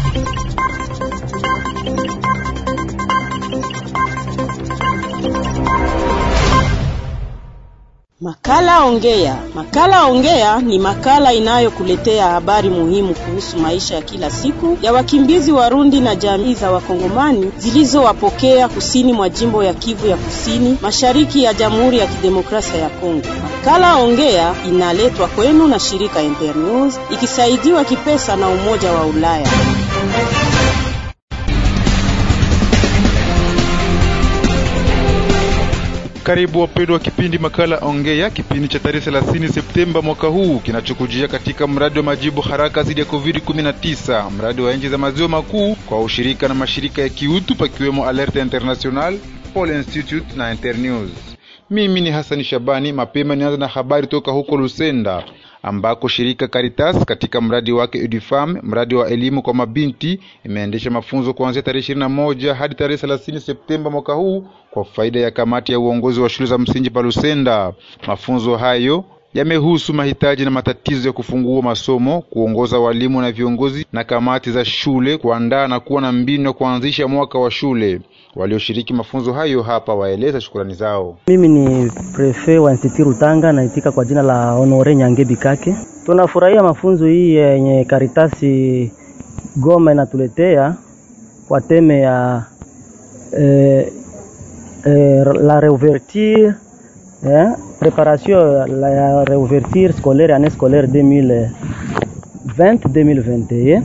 Makala Ongea. Makala Ongea ni makala inayokuletea habari muhimu kuhusu maisha ya kila siku ya wakimbizi Warundi na jamii za Wakongomani zilizowapokea kusini mwa jimbo ya Kivu ya Kusini, mashariki ya Jamhuri ya Kidemokrasia ya Kongo. Makala Ongea inaletwa kwenu na shirika Internews ikisaidiwa kipesa na Umoja wa Ulaya. Karibu wapendwa wa kipindi makala Ongea, kipindi cha tarehe 30 Septemba mwaka huu kinachokujia katika mradi wa majibu haraka dhidi ya COVID-19, mradi wa nchi za maziwa makuu kwa ushirika na mashirika ya kiutu pakiwemo Alerte International, Paul Institute na Internews. Mimi ni Hasani Shabani. Mapema nianza na habari toka huko Lusenda ambako shirika Caritas katika mradi wake Edufam, mradi wa elimu kwa mabinti, imeendesha mafunzo kuanzia tarehe 21 hadi tarehe 30 Septemba mwaka huu kwa faida ya kamati ya uongozi wa shule za msingi pa Lusenda. Mafunzo hayo yamehusu mahitaji na matatizo ya kufungua masomo, kuongoza walimu na viongozi na kamati za shule, kuandaa na kuwa na mbinu ya kuanzisha mwaka wa shule. Walioshiriki mafunzo hayo hapa waeleza shukrani zao. Mimi ni prefe wa Institut Rutanga, naitika kwa jina la Honore Nyangebi Kake. Tunafurahia mafunzo hii yenye Karitasi Goma inatuletea kwa teme ya eh, eh, la réouverture eh, préparation la ya réouverture scolaire année scolaire 2020-2021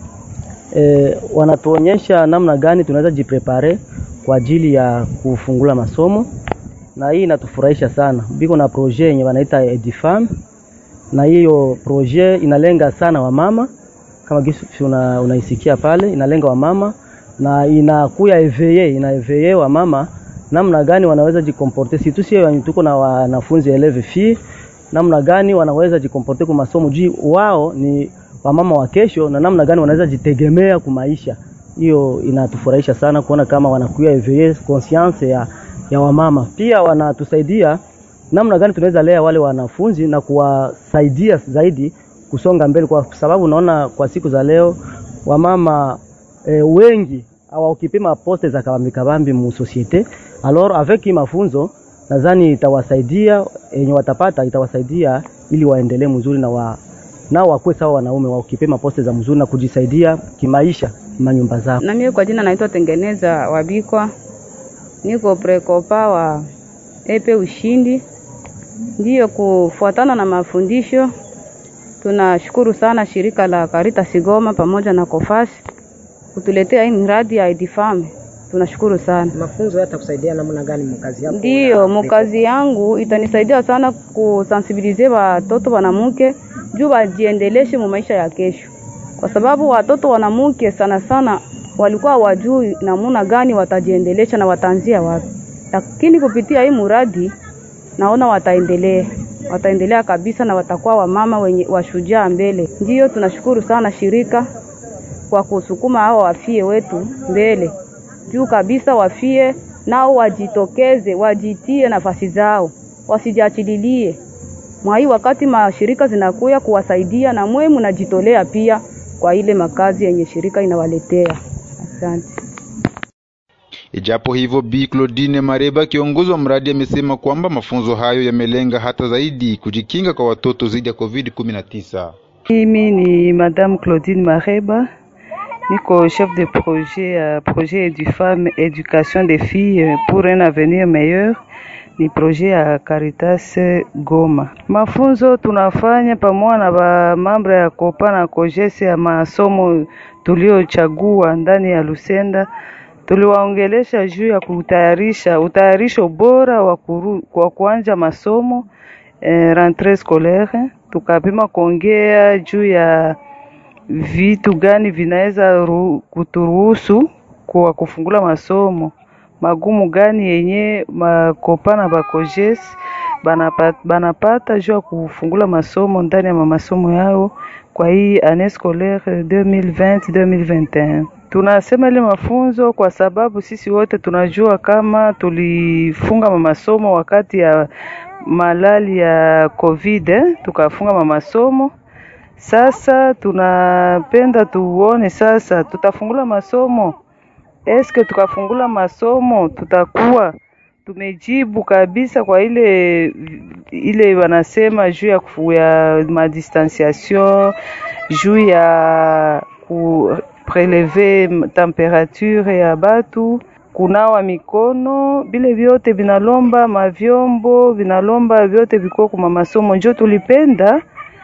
eh, wanatuonyesha namna gani tunaweza jiprepare kwa ajili ya kufungula masomo, na hii inatufurahisha sana. Biko na projet yenye wanaita Edifam, na hiyo projet inalenga sana wamama kama gisi una, unaisikia pale, inalenga wamama na inakuya eveye ina eveye wamama namna gani wanaweza jikomporte, si tu sio tuko na wanafunzi eleve fi, namna gani wanaweza jikomporte kwa masomo juu wao ni wamama wa kesho, na namna gani wanaweza jitegemea kumaisha. Hiyo inatufurahisha sana kuona kama wanakuya eveye conscience ya, ya wamama. Pia wanatusaidia namna gani tunaweza lea wale wanafunzi na kuwasaidia zaidi kusonga mbele, kwa sababu unaona kwa siku za leo wamama e, wengi hawakipima poste za kabambi kabambi mu societe. Alors avec hii mafunzo nadhani itawasaidia yenye watapata itawasaidia ili waendelee mzuri na wa nao wakuwe sawa wanaume wakipima poste za mzuri na kujisaidia kimaisha manyumba zao. Na mimi kwa jina naitwa Tengeneza Wabikwa, niko prekopa wa epe Ushindi. Ndiyo, kufuatana na mafundisho, tunashukuru sana shirika la Caritas Goma pamoja na Kofasi kutuletea hii mradi ya Edifam. Tunashukuru sana. Mafunzo yatakusaidia namna gani mkazi yako? Ndiyo, mkazi yangu itanisaidia sana kusensibilize watoto wanamke juu wajiendeleshe mu maisha ya kesho, kwa sababu watoto wanamke sana sana walikuwa wajui namna gani watajiendelesha na wataanzia wapi, lakini kupitia hii muradi naona wataendelea wataendelea kabisa na watakuwa wamama wenye washujaa mbele. Ndiyo, tunashukuru sana shirika kwa kusukuma hao wafie wetu mbele juu kabisa, wafie nao wajitokeze, wajitie nafasi zao, wasijiachililie mwai wakati mashirika zinakuya kuwasaidia, na mwe mnajitolea pia kwa ile makazi yenye shirika inawaletea. Asante. Ijapo hivyo, Bi Claudine Mareba, kiongozi wa mradi, amesema kwamba mafunzo hayo yamelenga hata zaidi kujikinga kwa watoto dhidi ya COVID-19. Mimi ni Madame Claudine Mareba, niko chef de projet ya projet Edufam Education des filles pour un avenir meilleur ni projet ya Caritas Goma. Mafunzo tunafanya pamoja na ba mambre ya Kopa na Kojese ya masomo tuliochagua ndani ya Lusenda. Tuliwaongelesha juu ya kutayarisha utayarisho bora wa kwa kuanja masomo eh, rentrée scolaire. Tukapima kuongea juu ya vitu gani vinaweza kuturuhusu kwa kufungula masomo magumu gani yenye makopa na bakojesi banapata, banapata juu ya kufungula masomo ndani ya masomo yao kwa hii année scolaire 2020-2021. Tunasema ile mafunzo kwa sababu sisi wote tunajua kama tulifunga masomo wakati ya malali ya COVID, tukafunga masomo Sasa tunapenda tuone sasa tutafungula masomo, eske tukafungula masomo tutakuwa tumejibu kabisa kwa ile ile wanasema juu ya, ya madistanciation juu ya ku preleve temperature ya batu kunawa mikono, bile vyote vinalomba mavyombo, vinalomba vyote vikuwa kuma masomo. Njo tulipenda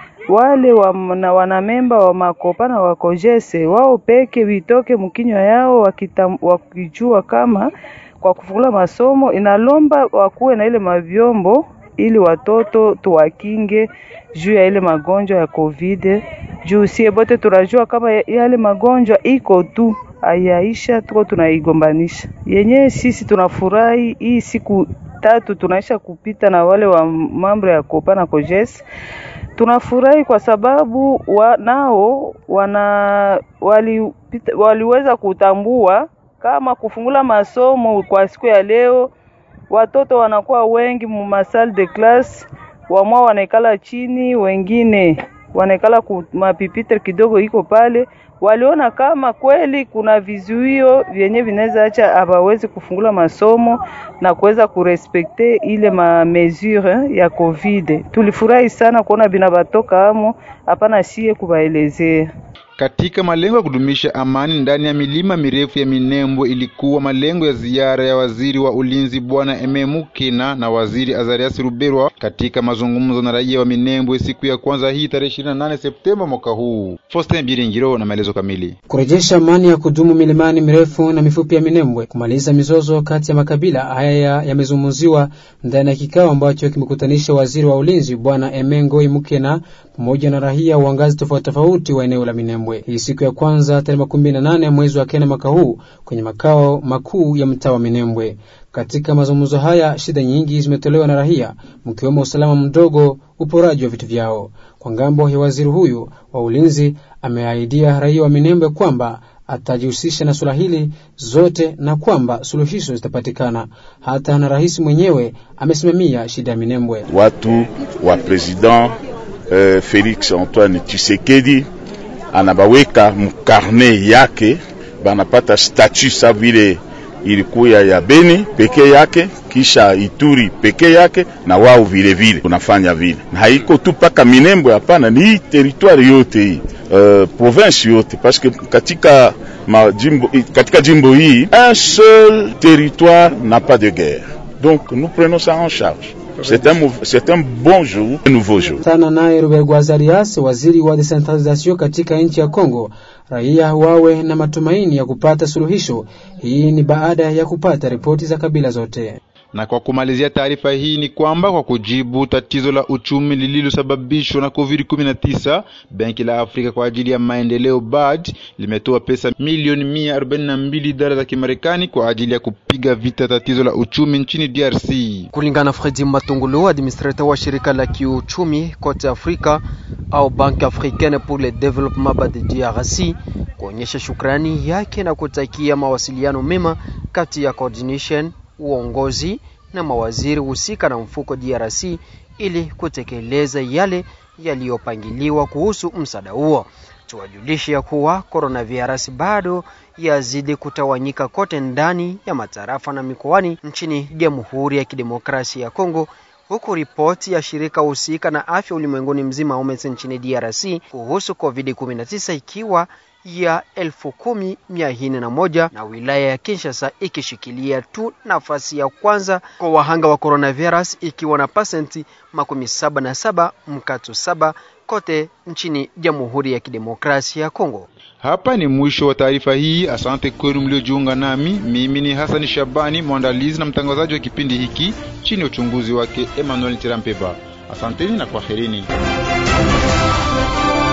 wale wa, na wanamemba wa makopa na wakojese wao peke vitoke mkinywa yao wakita, wakijua kama kwa kufungula masomo inalomba wakuwe na ile mavyombo ili watoto tuwakinge juu ya ile magonjwa ya COVID. Juu sie bote tunajua kama yale magonjwa iko tu ayaisha, tuko tunaigombanisha yenyewe. Sisi tunafurahi hii siku tatu tunaisha kupita na wale wa mambo ya kopa na kojes tunafurahi kwa sababu wa, nao wana wali, waliweza kutambua kama kufungula masomo kwa siku ya leo, watoto wanakuwa wengi mu masal de classe, wamwa wanaikala chini, wengine wanaikala ku mapipitre kidogo iko pale. Waliona kama kweli kuna vizuio vyenye vinaweza acha abawezi kufungula masomo na kuweza kurespekte ile ma mesure ya COVID. Tulifurahi sana kuona binabatoka amo, hapana sie kubaelezea katika malengo ya kudumisha amani ndani ya milima mirefu ya Minembwe ilikuwa malengo ya ziara ya waziri wa ulinzi bwana Eme Mukina na waziri Azarias Ruberwa katika mazungumzo na raia wa Minembwe siku ya kwanza hii tarehe 28 Septemba mwaka huu. Faustin Biringiro na maelezo kamili. Kurejesha amani ya kudumu milimani mirefu na mifupi ya Minembwe, kumaliza mizozo kati ya makabila haya yamezungumziwa ndani ya kikao ambacho kimekutanisha waziri wa ulinzi bwana Eme Ngoi Mukina pamoja na raia wa ngazi tofauti tofauti wa eneo la Minembwe. Hii siku ya kwanza tarehe makumi na nane mwezi wa kenda mwaka huu kwenye makao makuu ya mtaa wa Minembwe. Katika mazungumzo haya, shida nyingi zimetolewa na raia, mkiwemo usalama mdogo, uporaji wa vitu vyao. Kwa ngambo ya waziri huyu wa ulinzi, ameahidia raia wa Minembwe kwamba atajihusisha na suala hili zote na kwamba suluhisho zitapatikana. Hata na rais mwenyewe amesimamia shida ya Minembwe. Watu wa president uh, Felix Antoine Tshisekedi anabaweka mkarne yake, banapata statut sa vile ilikuya ya Beni peke yake, kisha Ituri peke yake, na wao vile vile tunafanya vile, na haiko tu paka Minembwe, hapana, ni territoire yote hii uh, province yote parce que katika majimbo, katika jimbo hii un seul territoire n'a pas de guerre, donc nous prenons ça en charge. C'est un, c'est un bon jour, un nouveau jour. Sana naye Ruberwa Azarias, waziri wa decentralization katika nchi ya Kongo, raia wawe na matumaini ya kupata suluhisho. Hii ni baada ya kupata ripoti za kabila zote. Na kwa kumalizia taarifa hii ni kwamba kwa kujibu tatizo la uchumi lililosababishwa na COVID-19, Benki la Afrika kwa ajili ya maendeleo BAD limetoa pesa milioni mia arobaini na mbili dola za Kimarekani kwa ajili ya kupiga vita tatizo la uchumi nchini DRC. Kulingana na Fredi Matungulu, administrateur wa shirika la kiuchumi kote Afrika au Banque Africaine pour le Développement BAD DRC, kuonyesha shukrani yake na kutakia mawasiliano mema kati ya coordination uongozi na mawaziri husika na mfuko DRC ili kutekeleza yale yaliyopangiliwa kuhusu msaada huo. Tuwajulishe ya kuwa coronavirus bado yazidi kutawanyika kote ndani ya matarafa na mikoani nchini Jamhuri ya Kidemokrasia ya Kongo, huku ripoti ya shirika husika na afya ulimwenguni mzima OMS nchini DRC kuhusu COVID-19 ikiwa ya elfu kumi mia nne na moja na wilaya ya Kinshasa ikishikilia tu nafasi ya kwanza kwa wahanga wa coronavirus ikiwa na pasenti makumi saba na saba mkato saba kote nchini Jamhuri ya Kidemokrasia ya Kongo. Hapa ni mwisho wa taarifa hii. Asante kwenu mliojiunga nami. Mimi ni Hasani Shabani, mwandalizi na mtangazaji wa kipindi hiki chini ya uchunguzi wake Emmanuel Tirampeba. Asanteni na kwaherini.